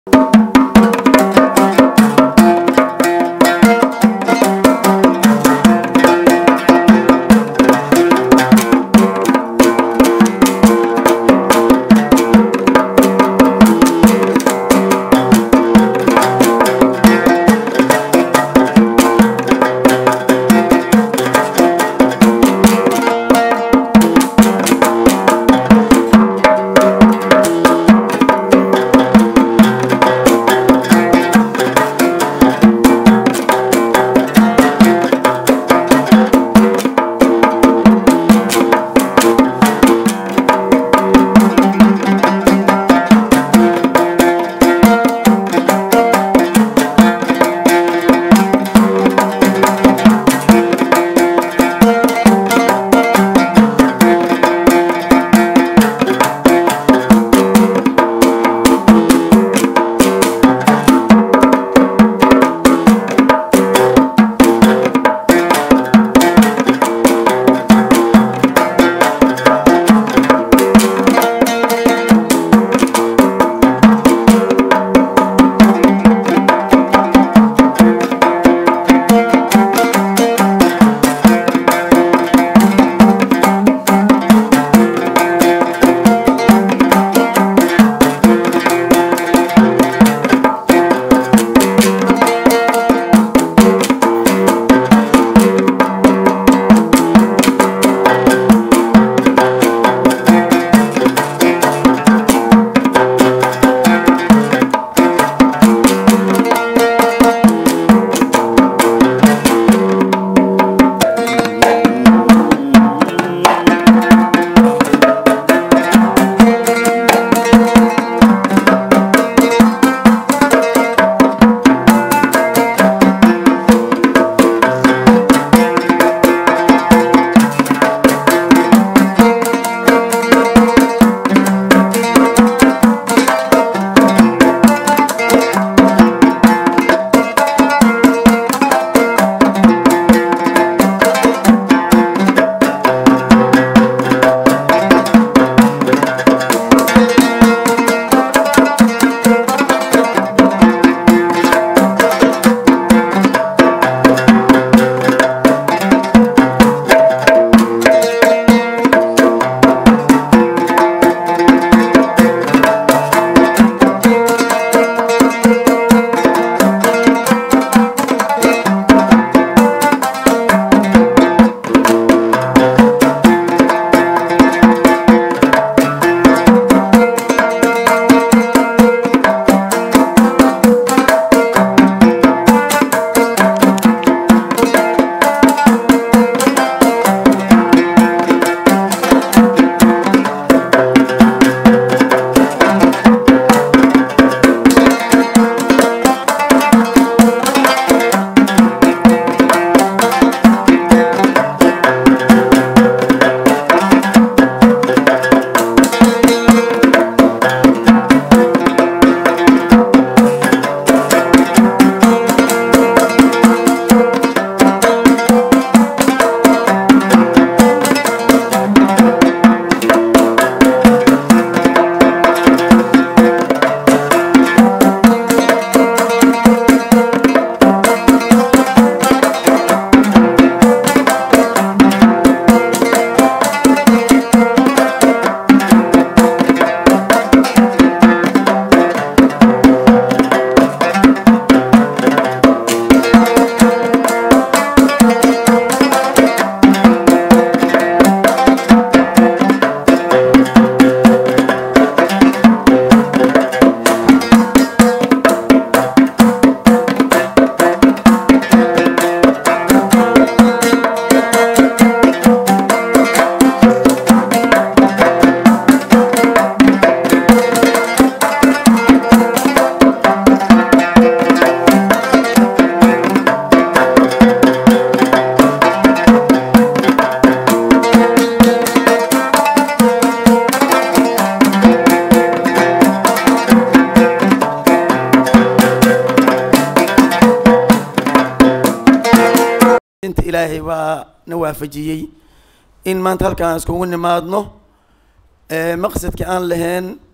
inta ilaahay baa na waafajiyey in maanta halkaan iskugu nimaadno maqsadka aan lahayn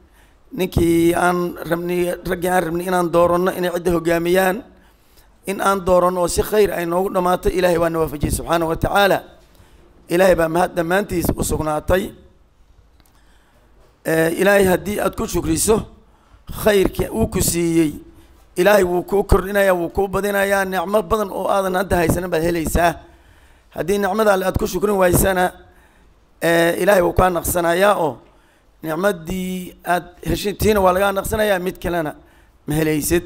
ninkii aan rabni raggii aan rabni inaan dooranno inay cidda hogaamiyaan in aan dooranno oo si khayr ay noogu dhammaato ilaahay waa na waafajiyey subxaana wa tacaala ilaahay baa mahad dhammaantiis u sugnaatay ilaahay haddii aada ku shukriso khayrka uu ku siiyey ilaahay wuu kuu kordhinayaa wuu kuu badinayaa nicmo badan oo aadan hadda haysanin baad helaysaa haddii nicmada alle aad ku shukrin waysana ilaahay wuu kaa naqsanayaa oo nicmadii aada heshitiina waa lagaa naqsanayaa mid kalena ma helaysid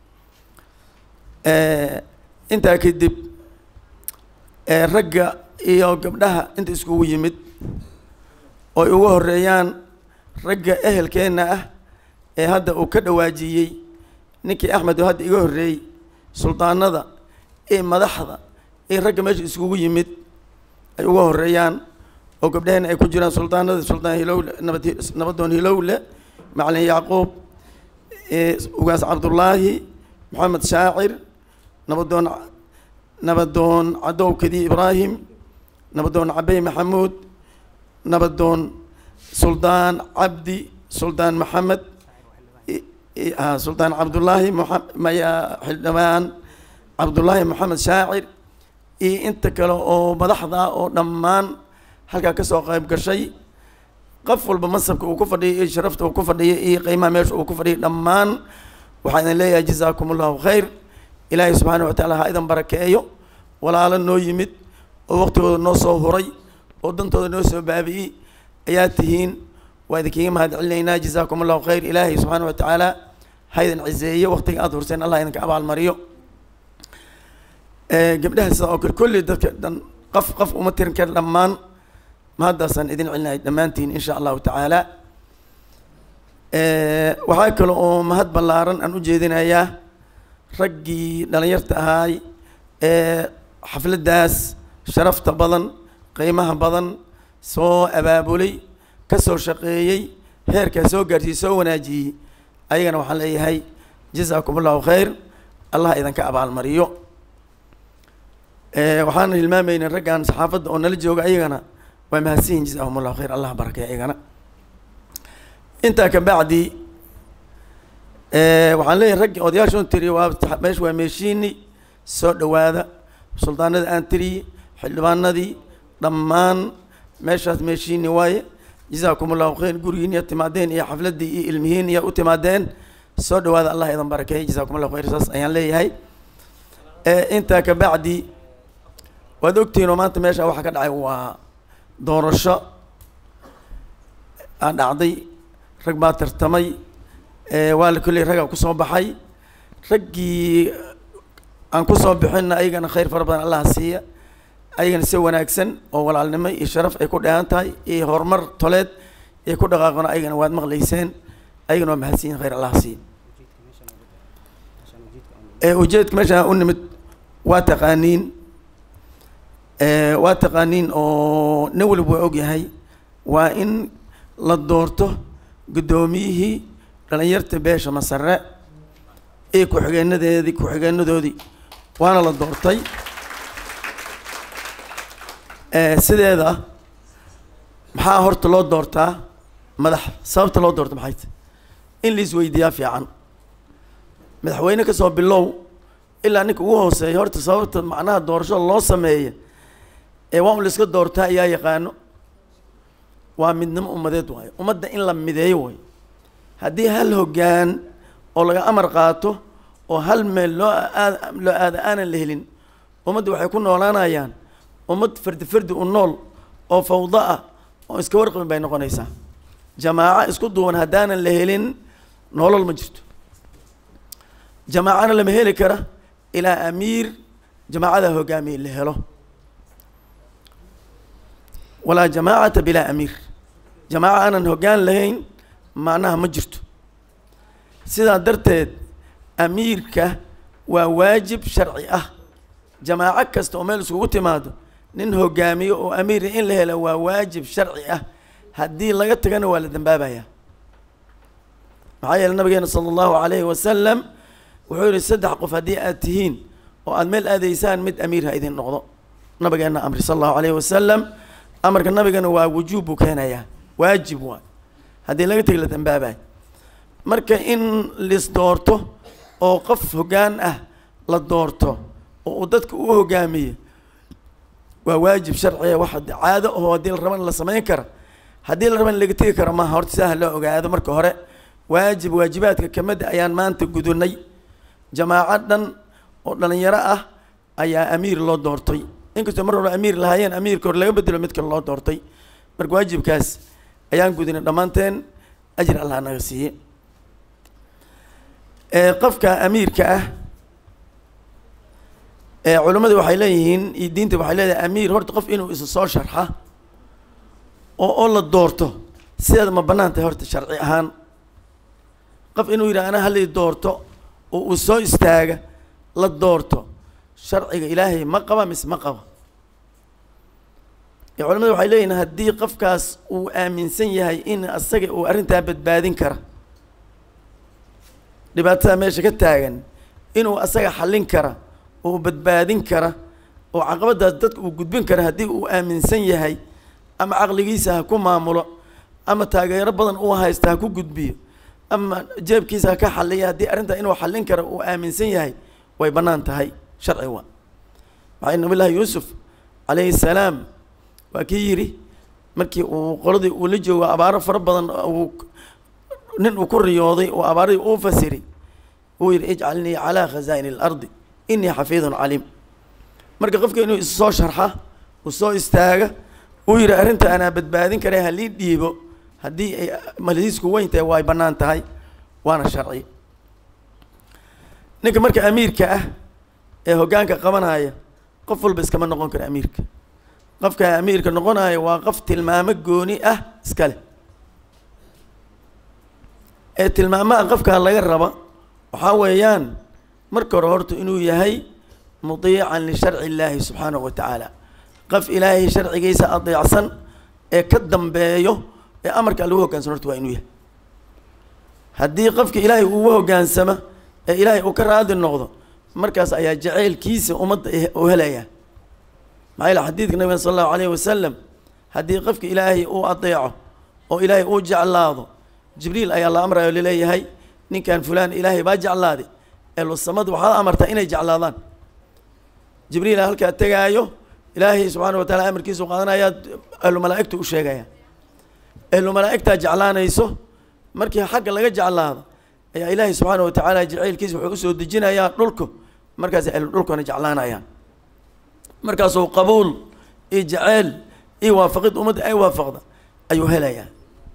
intaa kadib ragga iyo gabdhaha inta iskugu yimid ooy ugu horeeyaan ragga ehelkeenna ah ee hadda uu ka dhawaajiyey ninkii axmed oo hadda iga horreeyey suldaanada ee madaxda ee ragga meesha iskugu yimid ay uga horeeyaan oo gabdhaheenna ay ku jiraan suldaanada suldaan hilowle nabad nabadoon hilowle macalin yacquub ugaas cabdullaahi maxamed shaacir nabadoon nabadoon cadow kadi ibraahim nabadoon cabey maxamuud nabadoon suldaan cabdi suldaan maxamed suldaan cabdullaahi maya xildhibaan cabdullaahi maxamed shaacir iyo inta kale oo madaxda oo dhammaan halkaa kasoo qayb gashay qof walba mansabka uu ku fadhiyay iyo sharafta uu ku fadhiyay iyo qiimaha meesha uu ku fadhiyay dhammaan waxaa idin leeyahay jazaakum allahu khayr ilaahay subxaana wa tacaala ha idan barakeeyo walaalo noo yimid oo waqtigooda noo soo huray oo dantooda noo soo baabi'iyey ayaa tihiin waa idinkiiga mahad celinaynaa jazaakum allahu khayr ilaahay subxaana wa tacaala ha idin ciseeyo waqtiga aada hurseen allah idinka abaalmariyo gabdhaha sidaa oo kale kolley dadka dhan qof qof uma tirin kara dhammaan mahaddaasaan idin celinahay dhammaantiin insha allahu tacaala waxaa kale oo mahad ballaaran aan u jeedinayaa raggii dhalinyarta ahaay ee xafladdaas sharafta badan qiimaha badan soo abaabulay ka soo shaqeeyey heerkaa soo gaarsiiyey soo wanaajiyey ayagana waxaan leeyahay jazaakum allahu khayr allah idinka abaalmariyo waxaana hilmaamayna raggan saxaafadda oo nala jooga ayagana waa mahadsanyihin jazahum allahu khayr allah barakay ayagana intaa ka bacdi waxaan leeyahay raggii odayaasha un tiriye waa meesha waa meeshiini soo dhawaada suldaanada aan tiriyey xildhibaanadii dhammaan meeshaas meeshiini waaye jazaakum allahu khayr gurigiin iya timaadeen iyo xafladdii iyo ilmihiin iya u timaadeen soo dhawaada allah idan barakeey jazaakum allahu khayr saas ayaan leeyahay intaa ka bacdi waad ogtihiin oo maanta meesha waxaa ka dhacay waa doorasho aa dhacday rag baa tartamay waa la kolley raggaa kusoo baxay raggii aan kusoo bixinna ayagana khayr fara badan allah siiya ayagana si wanaagsan oo walaalnimo iyo sharaf ay ku dheehan tahay iyo horumar toleed ay ku dhaqaaqona ayagana waad maqlayseen ayagana waa mahadsiyin khayr allah siiya ujeedka meeshaan u nimid waa taqaaniin waa taqaaniin oo nin waliba waa ogyahay waa in la doorto guddoomiyihii dhalinyarta beesha masare iyo ku-xigeenadeedii ku-xigeenadoodii waana la doortay sideeda maxaa horta loo doortaa madax sababta loo doorto maxay tahy in la isweydiiyaa fiican madaxweyne kasoo bilow ilaa ninka ugu hooseeya horta sababta macnaha doorashada loo sameeya ee waa un la iska doortaa ayaa yaqaano waa midnimo ummadeed waayo ummadda in la mideeyo waayo haddii hal hoggaan oo laga amar qaato oo hal meel loo aad loo aada aanan la helin ummadda waxay ku noolaanayaan ummad fardi fardi u nool oo fawdo ah oo iska warqabin bay noqonaysaa jamaaco isku duwan haddaanan la helin nolol ma jirto jamaacana lama heli kara ilaa amiir jamaacada hogaamiye la helo walaa jamaacata bilaa amiir jamaaca aanan hoggaan lahayn macnaha ma jirto sidaa darteed amiirka waa waajib sharci ah jamaaco kasta oo meel iskugu timaado nin hogaamiyo oo amiira in la helo waa waajib sharci ah haddii laga tagana waa la dambaabayaa maxaa yeele nabigeena sala allahu alayhi wasalam wuxuu yihi saddex qof haddii aad tihiin oo aada meel aadaysaan mid amiir ha idin noqdo nabigeena amri sala allahu alayhi wasalam amarka nabigana waa wujuub buu keenayaa waajib waay haddii laga tegi la dambaabayo marka in lis doorto oo qof hoggaan ah la doorto oo uu dadka u hogaamiyo waa waajib sharciga wax caado oo haddii la rabo in la samayn kara haddii la rabo in laga tegi karo maaha horta sidaha loo ogaado marka hore waajib waajibaadka kamida ayaan maanta gudunay jamaaco dhan oo dhalinyaro ah ayaa amiir loo doortay inkastoo mar walba amiir lahaayeen amiirka hore laga bedelo mid kale loo doortay marka waajibkaas ayaan gudinay dhammaanteen ajir allah naga siiye qofka amiirka ah culimmadu waxay leeyihiin iyo diinta waxay leedahay amiir horta qof inuu isa soo sharxa oo oo la doorto sideeda ma bannaan tahay horta sharci ahaan qof inuu yidhaha ana halii doorto oo uu soo istaaga la doorto sharciga ilaahay ma qaba mise ma qaba culimadu waxay leeyihin haddii qofkaas uu aaminsan yahay in asaga uu arrintaa badbaadin kara dhibaatada meesha ka taagan inuu asaga xallin kara oo badbaadin kara oo caqabadaas dadka uu gudbin kara haddii uu aaminsan yahay ama caqligiisa ha ku maamulo ama taageero badan uu haysta ha ku gudbiyo ama jeebkiisa ha ka xalliya haddii arrintaa inuu xallin kara uu aaminsan yahay way bannaan tahay sharci waa maxay nabillaahi yuusuf calayhi salaam waa kii yidhi markii uu qoladii uu la joogo abaaro fara badan uu nin uu ku riyooday oo abaaradii uu fasiri uu yidhi ijcalnii calaa khazaa'ini alardi inii xafiidun caliim marka qofka inuu is soo sharxa uu soo istaaga uu yidhi arrinta anaa badbaadin kara halii dhiibo haddii ay malhiisku weyn tahay way bannaan tahay waana sharci ninka marka amiirka ah ee hoggaanka qabanaya qof walba iskama noqon karo amiirka qofka amiirka noqonaya waa qof tilmaamo gooni ah iska leh ee tilmaamaha qofkaa laga raba waxaa weeyaan marka hore horta inuu yahay mudiican lisharci illaahi subxaanahu wa tacaala qof ilaahay sharcigiisa adeecsan ee ka dambeeyo ee amarkaa lagu hoggaansamo horta waa inuu yahay haddii qofka ilaahay ugu hoggaansama ee ilaahay uu ka raadi noqdo markaas ayaa jaceylkiisa ummadda u helaya maxaa yele xadiidka nabiga sala allahu alayhi wasalam haddii qofka ilaahay uu adeeco oo ilaahay uu jeclaado jibriil ayaa la amrayo laleeyahay ninkan fulaan ilaahay baa jeclaaday elusamadu waxaad amartaa inay jeclaadaan jibriil halkaa tegaayo ilaahay subxaana wa taala amarkiisu qaadanayaa ahlu malaa'igta u sheegaya ahlu malaa'igtaa jeclaanayso markii xagga laga jeclaado ayaa ilaahay subxaana wa tacaala jaceylkiisa wuxuu usoo dejinayaa dhulku markaas ahlu dhulkuna jeclaanayaan markaasuu qabuul iyo jaceyl iyo waafaqid ummadda ay waafaqda ayuu helayaa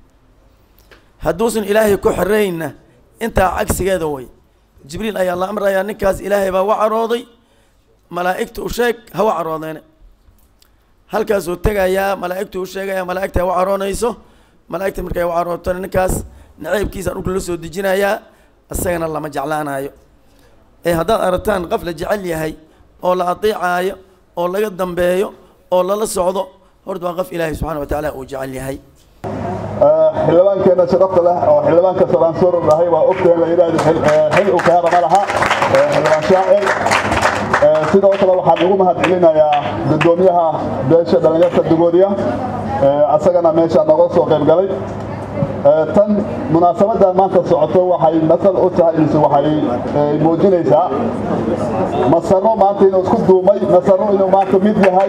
hadduusan ilaahay ku xiraynna intaa cagsigeeda way jibriil ayaa la amrayaa ninkaas ilaahay baa wa carooday malaa'igta u sheeg ha wa caroodeene halkaasuu tegayaa malaa'igtu u sheegaya malaa'igta ha wa caroonayso malaa'igta markay wa carootona ninkaas naceybkiisa dhulka la soo dejinayaa isagana lama jeclaanayo ee haddaad aragtaan qof la jecel yahay oo la adeecaayo oo laga dambeeyo oo lala socdo horta waa qof ilaahay subxana wa tacaala uu jecel yahay xildhibaankeena sharafta leh oo xildhibaanka salaansuur dhahay waa ogtahay la yidhaahdo xil uu kaara ma laha xildhibaan shaacir sidoo kale waxaan ugu mahad celinayaa guddoomiyaha beesha dhallinyarta dugoodiya asagana meesha nooga soo qayb galay tan munaasabadan maanta socoto waxay masal u tahay mise waxay muujinaysaa masaro maanta inuu isku duumay masaro inuu maanta mid yahay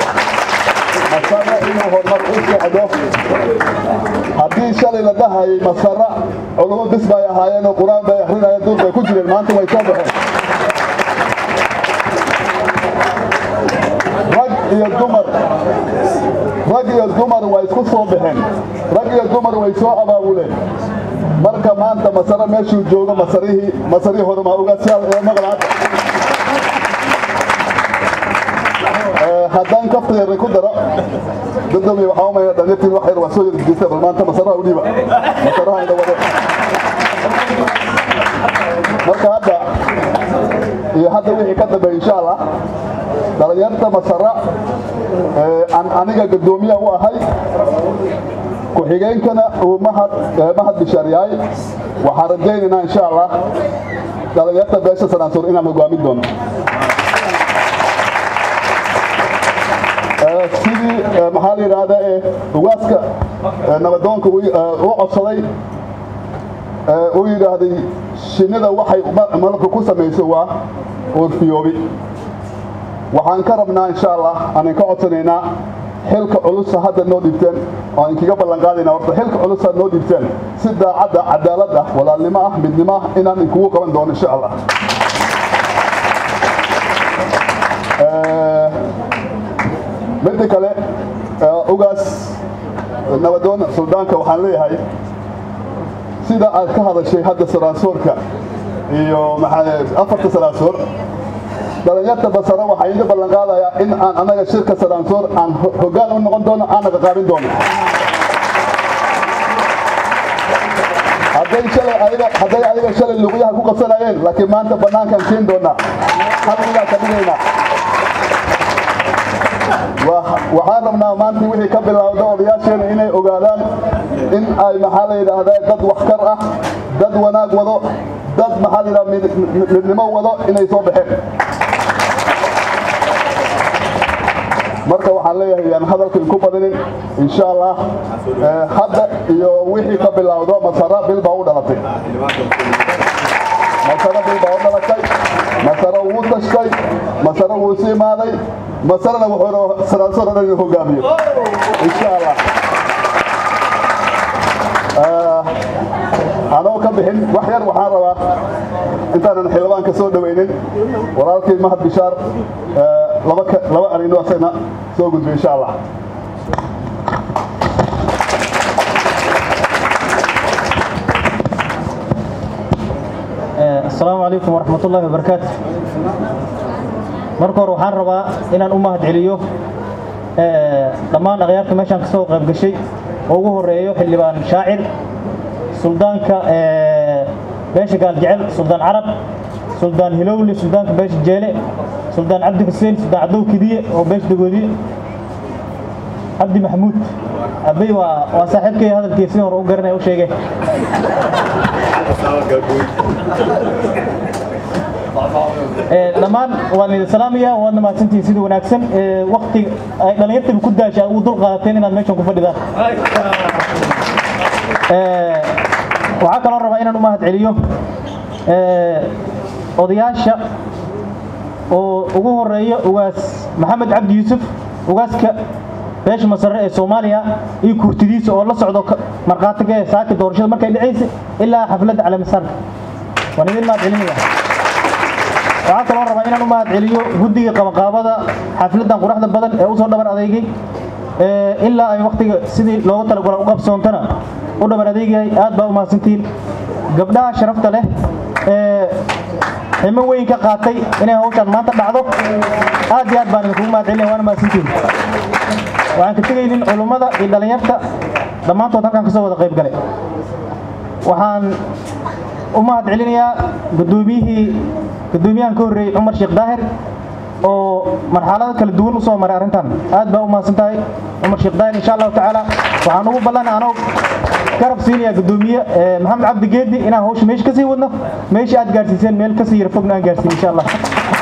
masara inuu horumar u socdo haddii shalay la dhahayay masara culumo bis bay ahaayeen oo qur-aan bay akrinayeen duur bay ku jireen maanta way soo baxeen rag iyo dumar rag iyo dumar way isku soo baxeen rag iyo dumar way soo abaabuleen marka maanta masare meeshuu joogo masarihii masarihii horuma uga ee maqlaad haddaan kafteera ku daro dadami waxaa umaya dhalinyartiin wax yar waa soo yarjisa bal maanta masaraha u dhiiba masaraha ina wado marka hadda iyo hadda wixii ka dambeeya insha allah dhalinyarta masara aan aniga guddoomiya u ahay ku-xigeenkana uu mahad mahad bishaaryahay waxaan rajaynaynaa insha allah dhalinyarta beesha sanaansuur inaan hogaamin doono sidii maxaa la yidhaahdaa ee ugaaska nabadoonka u codsaday uu yidhaahday shinnida waxay malabka ku samayso waa uurfiyoobi waxaan ka rabnaa insha allah aanan ka codsanaynaa xilka culusa hadda noo dhibteen oo aan kaga ballan qaadayna horta xilka culusa noo dhibteen si daacadda cadaalad ah walaalnimo ah midnimo ah inaan inkugu qaban doono insha allah midda kale ugaas nabadoon suldaanka waxaan leeyahay sida aad ka hadashay hadda saraasoorka iyo afarta saraasoor dhalinyarta basara waxaa iga ballan qaadayaa in aan annaga shirka saraansoor aan hoggaan u noqon doono aana qaqaabin doono hadday shalay ayaga hadday ayaga shalay luqyaha ku qabsanayeen laakiin maanta bannaankaan siin doonaa halkigaa ka dhigaynaa waxaan rabnaa maanta wixii ka bilowda odayaasheena inay ogaadaan in ay maxaa la yidhaahdaa dad waxkar ah dad wanaag wado dad maxaa la yidhahdaa midnimo wado inay soo baxeen marka waxaan leeyahay yaan hadalka inku badinin insha allah hadda iyo wixii ka bilowdo masara bil baa u dhalatay masara bil baa u dhalatay masara wuu tashtay masara wuu si imaaday masarana wuxuu saraansor dhan inuu hogaamiyo insha allah anoo ka bixin wax yar waxaan rabaa intaanan xildhibaanka soo dhawaynin walaalkii mahad bishaar laba arino asagna soo gudbiyo insha allah asalaamu calaykum waraxmat ullahi wabarakaatu marka hore waxaan rabaa inaan u mahad celiyo dhammaan akhyaarta meeshaan kasoo qayb gashay oo ugu horeeyo xildhibaan shaacir suldaanka beesha gaaljecel suldaan carab suldaan hilowle suldaanka beesha jeele suldaan cabdi xuseen suldaan cadow kidiye oo beesha dagoodiye cabdi maxamuud abey waa waa saaxiibkay hadalkii si hore u garanaya u sheegay dhammaan waan idin salaamaya waadna mahadsantihiin sida wanaagsan wakti ay dhallinyartaba ku daasha ugu dul qaadateen inaad meeshan ku fadhidaan waxaa kaloo rabaa inaan u mahad celiyo odayaasha oo ugu horeeyo ugaas maxamed cabdi yuusuf ugaaska beesha masare ee soomaaliya iyo kurtidiisa oo la socdo markhaatiga ee saaki doorashada markay dhacaysa ilaa xafladda caleemisaarka waan idin mahad celinaya waxaa kaloo rabaa inaan u mahad celiyo guddiga qabanqaabada xafladdan quruxda badan ee usoo dhabar adeegay ilaa ay waktiga sidii loogu talagala u qabsoontana u dhabar adeegahay aad baa u mahadsantihiin gabdhaha sharafta leh ee ximo weyn ka qaatay inay hawshaan maanta dhacdo aad iyo aad baan idinkugu mahad celinaya waana mahadsantihiin waxaan ka tegaynin culummada iyo dhallinyarta dhammaantood halkaan kasoo wada qayb galay waxaan u mahad celinayaa gudoomiyihii gudoomiyahan ka horreeyey cumar sheekh daahir oo marxalado kala duwan u soo maray arrintan aad baa u mahadsan tahay cumar sheekh daahir insha allahu tacaala waxaan ugu ballanay anoo garab siinayaa gudoomiye maxamed cabdi geedi inaan hawsha meesha kasii wadno meesha aad gaarsiiseen meel kasii yara fogna aan gaarsiin insha allah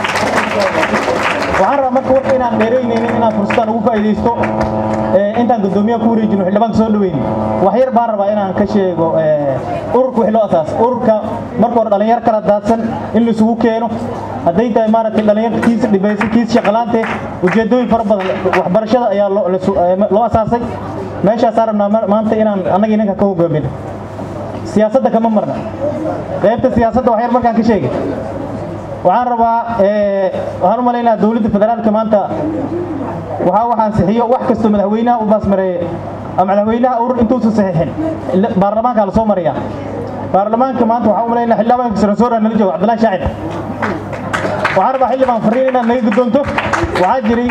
waxaan rabaa marka warka inaan dheeraynaynin inaan fursadaan ugu faa'iidaysto intaan gudoomiyaha ku wareejino xildhibaanka soo dhaweyni wax yar baan rabaa inaan ka sheego ururka wixii loo asaas ururka marka hore dhalinyar kala daadsan in la isugu keeno hadday tahay maaragtay dhalinyarta kiisa dhibaysan kiisa shaqalaante ujeedooyin fara badan waxbarashada ayaa loo asaasay meeshaasaan rabnaa maanta inaan annaga inanka ka hogaamino siyaasadda kama marna qaybta siyaasadda wax yar markaan ka sheegay waxaan rabaa waxaan u malaynayaa dowladda federaalka maanta waxaa waxaan sixiyo wax kastoo madaxweynaha u baasmareeye madaxweynaha urur intuusan saxiixin baarlamaanka la soo maraya baarlamaanka maanta waxaan u malaynaya xildhibaanka sarasoora nala joogo cabdillahi shaacir waxaan rabaa xildhibaan fariin inaad naga guddoonto waxaa jiray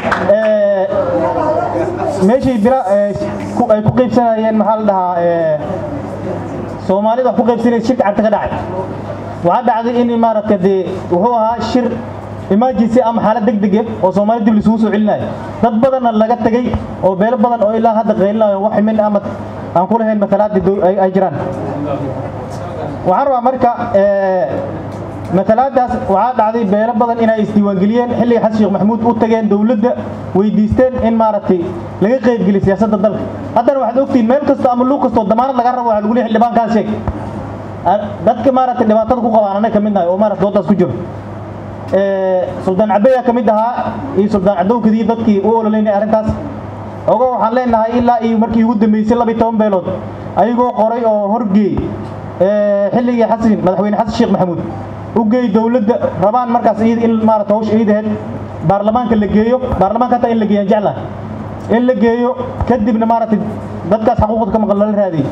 meeshii bira ay ku qaybsanayeen maxaa la dhahaa soomaalida wax ku qaybsanaysa shirka carta ka dhacay waxaa dhacday in maaragta dee wuxuu ahaa shir emergency ama xaalad degdeg ah oo soomaali dib lisugu soo celinayo dad badanna laga tegay oo beelo badan oo ilaa hadda qaylinayo wax ximin ama aan ku lahayn matalaadii ay jiraan waxaan rabaa marka matalaadaas waxaa dhacday beelo badan inay isdiiwaangeliyeen xilliga xasan sheekh maxamuud u tageen dowladda weydiisteen in maaragtay laga qaybgeliyo siyaasadda dalka haddana waxaad ogtihiin meel kasta ama luug kastoo damaanad laga rabo waxaa lagu leeyahay xildhibaankaas sheeg dadka maaragtay dhibaatada ku qabaan anaga ka mid nahay oo maaragtay doodaas ku jiro suldaan cabeya ka mid ahaa iyo suldaan cadowkadii dadkii u ololeynay arrintaas ogo waxaan leenahay ilaa iyo markii ugu dambeysay laba iyo toban beelood ayagoo qoray oo horgeey xilligii xasan madaxweyne xasan sheekh maxamuud u geey dowladda rabaan markaas iyada in maarata hawsha iidaheed baarlamaanka la geeyo baarlamaanka hataa in la geeyaan jeclahay in la geeyo kadibna maaragtay dadkaas xaquuqda ka maqan lala raadiyey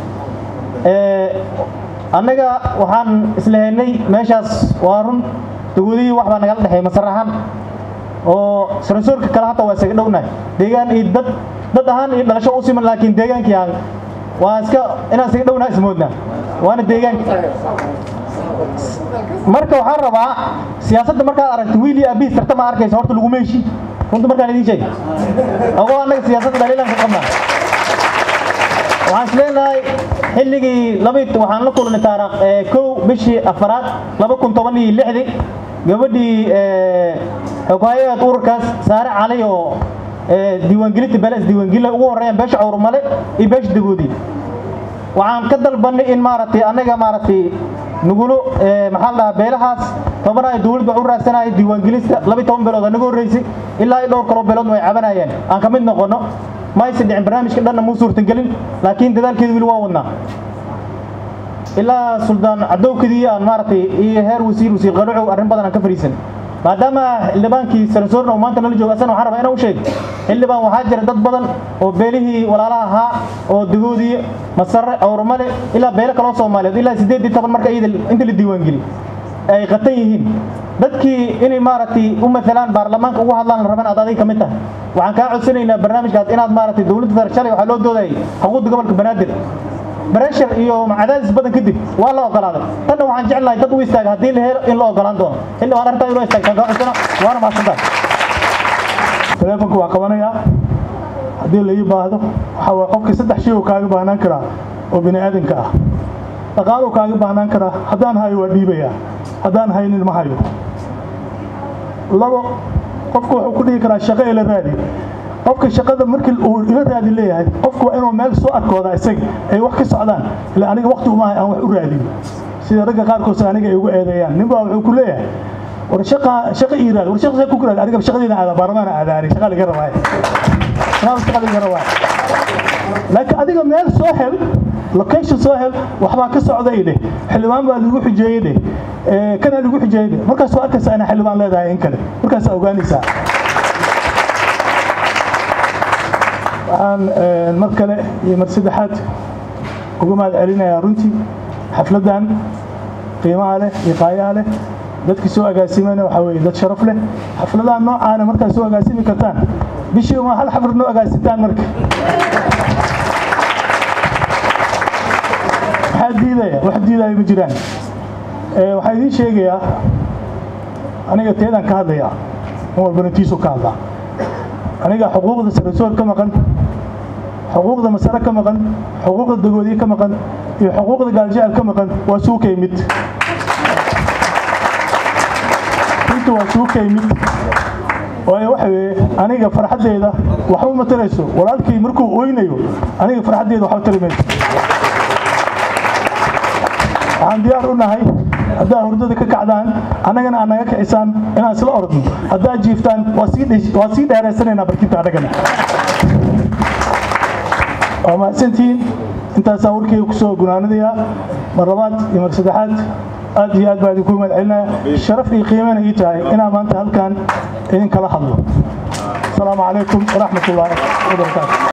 annaga waxaan islahaynay meeshaas waa run dagoodihii wax baa nagala dhexeey masar ahaan oo sarasoorka kale hata waa isaga dhownahay deegaan iyo dad dad ahaan iyo dhalasho u siman laakiin deegaankii aan waa iska inaan isaga dhownahay ismoodnaa waana deegaanka marka waxaan rabaa siyaasadda markaad aragto wiil iyo abiis tarta ma arkaysa horta lagu meeshi runta markaan idiin sheeg ogoo annaga siyaasadda dhaliilaan ka qabnaa waxaan is leenahay xilligii labi waxaan la kulnay taariikh kow bishii afaraad laba kun toban iyo lixdii gabadhii xoghayaad ururkaas saare cali oo diiwaangelinta beles diiwaangelin ugu horreeyaan beesha cawrmale iyo beesha dagoodii waxaan ka dalbanay in maaragtay annaga maaragtay nugulo maxaa la dhahaa beelahaas tobanaayo dowladda wax u raadsanaya diiwaangelista laba iyo toban beelood anaga horreysay ilaa iyo dhowr kaloo beeloodna way cabanayeen aan ka mid noqono ma aysan dhicin barnaamijka dhanna muu suurtagelin laakiin dadaalkeedu weli waa wadnaa ilaa suldaan cadowkadii aan maaragtay iyo heer wasiir wasiir qaruucow arrin badan aan ka fariisan maadaama xildhibaankii sarasoorna uu maanta nala joogo asana waxaan rabaa inaan u sheeg xildhibaan waxaa jira dad badan oo beelihii walaalaha ahaa oo dagoodii masare awrmale ilaa beelo kaloo soomaaliyeed ilaa siddeed iyo toban marka iyada inta la diiwaangeli ay qatan yihiin dadkii inay maaragtay u maalaan baarlamaanka ugu hadlaan la raban aad adiga ka mid tahay waxaan kaa codsanaynaa barnaamijkaas inaad maaragtay dowladda federal shalay waxaa loo doodayay xuquuqda gobolka banaadir بريشر iyo cadaadis badan kadib waa la ogolaaday tanna waxaan jeclahay dad u istaaga haddii la helo in la ogolaan doono xilli waan arrintaa inoo istaagtaan kaa cusana waana mahadsantahay taleefonka waa qabanayaa haddii la ii baahdo waxaa waye qofka saddex shay uu kaaga baahnaan karaa oo bini aadanka ah dhaqaaluu kaaga baahnaan karaa haddaan hayo waa dhiibayaa haddaan haynin ma hayo labo qofku wuxuu ku dhihi karaa shaqo ila raadi qofka shaqada markii uu ila raadi leeyahay qofku waa inuu meel soo arkooda isaga ay wax ka socdaan ila aniga waqti uma aan wax u raadin sida ragga qaarkood aniga ay ugu eedeeyaan ninbaa wuxuu ku leeyahay war shaqa shaqa ii raadi war shaqa ku raadi aniga shaqadeena aada baarlamaana aadaari shaqa laga rabaa shaqa shaqa laga rabaa laakiin adiga meel soo hel location soo hel waxbaa ka socday dheh xildhibaan baa lagu xujeeyey dheh kana lagu xujeeyey dheh markaas waa arkaysaa inaa xildhibaan leedahay in kale markaas ogaanaysaa waxaan mar kale iyo mar saddexaad uga mahad celinayaa runtii xafladdan qiimaha leh iyo qaayaha leh dadkii soo agaasimana waxaa weeye dad sharaf leh xafladaha noocaana markaad soo agaasimi kartaan bishii uma hal xaflad noo agaasintaan marka maxaa diidaya wax diidaya ma jiraan waxaa idiin sheegayaa aniga teedaan ka hadlayaa in walbana tiisuu ka hadlaa aniga xuquuqda sarasoor ka maqan xuquuqda masare ka maqan xuquuqda dagoodiye ka maqan iyo xuquuqda gaaljecel ka maqan waa suuka yimid inta waa suuka yimid waayo waxa weeye aniga farxaddeeda waxba ma tarayso walaalkii markuu oynayo aniga farxaddeeda waxba tari mayso waxaan diyaar u nahay haddaa hurdada ka kacdaan annagana aad naga kicisaan inaan isla orodno haddaad jiiftaan waa sii dheeraysanaynaa barkinta annagana waa mahadsantihiin intaasaa warkeyga kusoo gunaanadayaa mar labaad iyo mar saddexaad aad iyo aad baa idinku mahad celinaya sharaf iyo qiimana ii tahay inaan maanta halkan idinkala hadlo asalaamu calaykum waraxmat ullaahi wabarakaatu